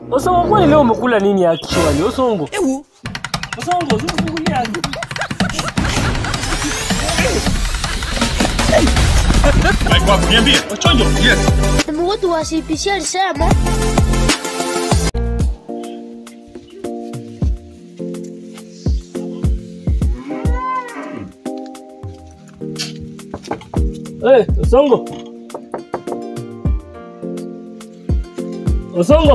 Osongo, kwani leo umekula nini actually? Osongo. Osongo, usifungulia. Mike wako niambie, wachonjo. Yes. Mtu wa CPC alisema Eh, Osongo. Osongo.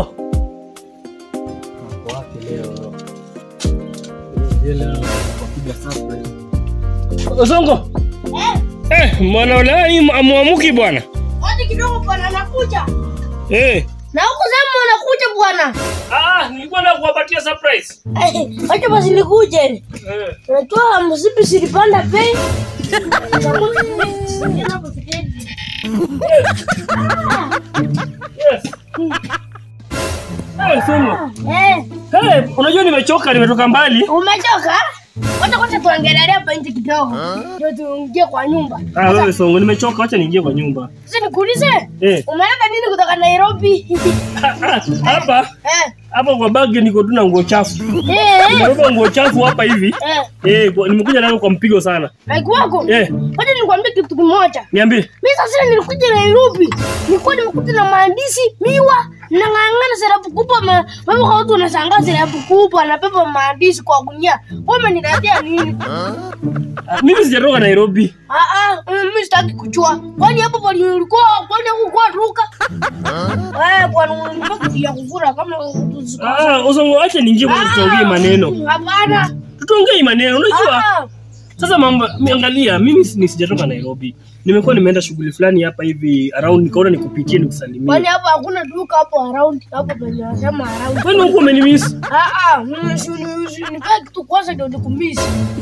Ako wapi leo? Leo wapiga surprise. Osongo. Eh, mwana ulai amuamuki bwana. Wacha kidogo bwana nakuja. Eh. Na huko sema unakuja bwana. Ah, nilikuwa na kuwapatia surprise. Eh, Wacha basi nikuje. Eh. Unajua msipi silipanda bei. Yes. Eh, Osongo. Eh, Eh, unajua nimechoka, nimetoka mbali. umechoka? Wacha kwanza tuangalie hapa nje kidogo. Ndio tuingie kwa nyumba. Ah, wewe Songo, nimechoka, acha niingie kwa nyumba. Sasa nikuulize, Eh. umeleta nini kutoka Nairobi? Ah, ah, Hapa Eh. hapa kwa bagi niko tu na nguo chafu. Eh. eh, Nimebeba nguo chafu hapa hivi. Eh. Eh, kwa- nimekuja nayo kwa mpigo sana. Like wako? Eh, Wacha nikwambie kitu kimoja. niambie. Mimi sasa nilikuja Nairobi. Nilikuwa nimekuja na maandishi, miwa, nang'ang'ana serapu kubwa ma, mama kwa watu wanashangaa serapu kubwa anabeba maandishi kwa gunia. Wewe umeniletea nini? Ah, Mimi sijatoka Nairobi. Ah ah, mimi sitaki kuchua. Kwani hapo pali ulikuwa kwani huko ruka? Eh, kwani ulikuwa kuja kuvura kama Ah, Osongo, acha niingie kwa tuongee maneno. Hapana. Tuongee maneno. Unajua? Ah, Sasa mambo angalia, mimi si- ni sijatoka Nairobi. Nimekuwa nimeenda shughuli fulani hapa hivi around nikaona nikupitie Kwani nikusalimie. hapo hakuna duka hapo around hapo penye wanasema around. Kwani huko umenimiss? Ah ah, mimi si ni si ni kitu kwanza ndio nikumisi.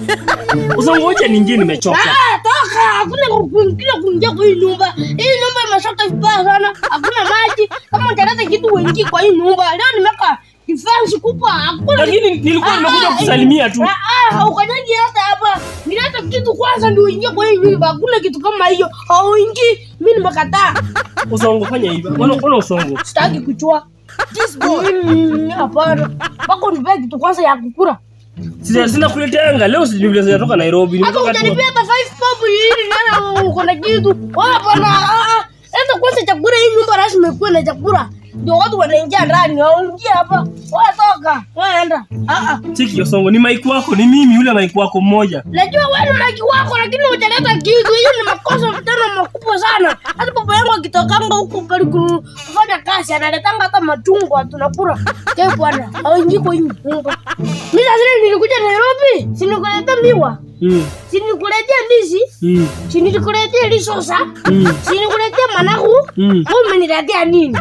Osongo, acha niingie nimechoka. Ah, toka, hakuna kuingia kuingia kwa hii nyumba. Hii nyumba imeshaka vibaya sana. Hakuna maji. Kama utaleta kitu uingie kwa hii nyumba. Leo nimeka defense kubwa. Hakuna Lakini nilikuwa nimekuja Ah, ah, kusalimia tu. Ah ah, haukanyaji hata hapa. Nileta kitu kwanza ndio uingie kwa hii nyumba. Hakuna kitu kama hiyo. Hauingii. Mimi nimekataa. Usongo fanya hivyo. Mbona mbona usongo? Sitaki kuchua. This boy. Mm, Hapana. Pako nipe kitu kwanza ya kukura. Sina sina kuleteanga. Leo sijui sijatoka Nairobi. Hata Nimetoka tu. utanipea hata five pop hili nana uko na kitu. Wewe bwana, ah ah. Enda kwanza chakula hii nyumba rasmi ikuwe na chakula. Ndio watu wanaingia ndani, waingia hapa. Wewe toka. Wewe enda. Ah ah. Chiki Osongo ni maiki wako, ni mimi yule maiki wako mmoja. Najua wewe ni maki wako lakini hujaleta kitu. Hiyo ni makosa tena makubwa sana. Hata baba yangu akitokanga huko pale ku- kufanya kazi analetanga hata machungwa tunakula. Ke bwana, hawaingii kwa hii nyumba. Mimi sasa nilikuja Nairobi, si nikuletea miwa. Mm. Si nikuletea ndizi. Mm. Si nilikuletea lisosa. Mm. Si nikuletea managu. Mm. Wewe umeniletea nini?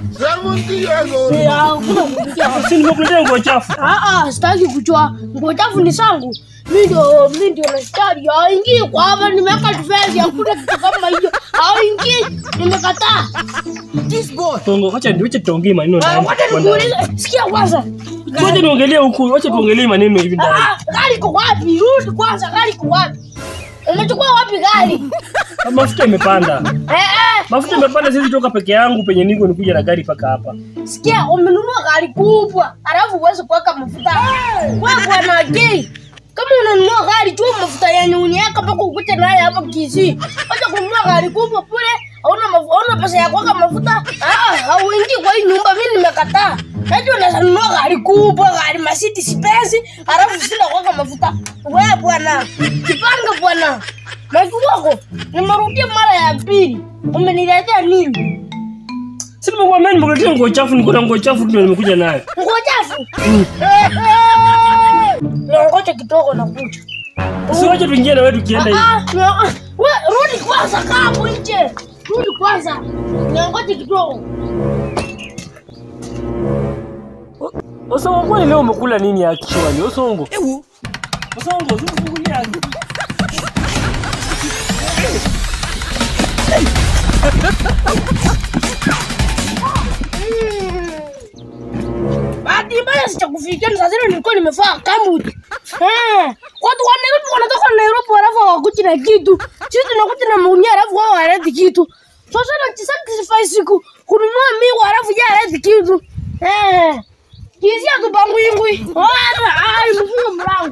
Eh, hakuna kuingia. Si nimekuletea nguo chafu. Ah ah, sitaki kuchua. Nguo chafu ni sangu. Mimi ndio mimi ndio nastari. Haingii kwa hapa nimeweka defense hakuna kitu kama hiyo. Haingii. Nimekataa. Osongo, acha niwache tuongee maneno Ah, ndani. Wacha nikuulize. Sikia kwanza. Ngoja niongelee huku, acha tuongelee maneno hivi ndani. Ah, ah, gari iko wapi? Rudi kwanza, gari iko wapi? Umechukua wapi gari? Mafuta imepanda. Eh eh. Mafuta imepanda, siwezi toka peke yangu penye niko nikuja na gari paka hapa. Sikia, umenunua gari kubwa, alafu uweze kuweka mafuta. Wewe bwana gay, kama unanunua gari tu mafuta yenye uniweka mpaka ukute naye hapa Kisii. Acha kununua gari kubwa kule, hauna mafuta, hauna pesa ya kuweka mafuta. Ah, hauingii kwa hii nyumba, mimi nimekataa. Najua unaweza nunua gari kubwa, gari Mercedes Benz, alafu sina kuweka mafuta. Wewe bwana, kipanga bwana. Maki wako, nimerudia mara ya pili. Umeniletea nini? Si nimekuambia nimekuletea nguo chafu, niko na nguo chafu ndio nimekuja nayo. Nguo chafu. Niongoje kidogo na kuja. Si wacha tuingie na wewe tukienda hivi. Ah, ah, we rudi kwanza kaa hapo nje. Rudi kwanza. Niongoje kidogo. Osongo, kwani leo umekula nini actually? Osongo. Osongo, usifungulia. Bahati mbaya sichakufikia sasa zile nilikuwa nimefaa kamut. Eh, watu wa Nairobi wanatoka Nairobi halafu hawakuji na kitu. Sisi tunakuja na maunia halafu wao hawaleti kitu. Sasa na sacrifice siku kununua miwa halafu ya haleti kitu. Eh. Kisia tupangwingwi. Ora, ai mfunge mlango.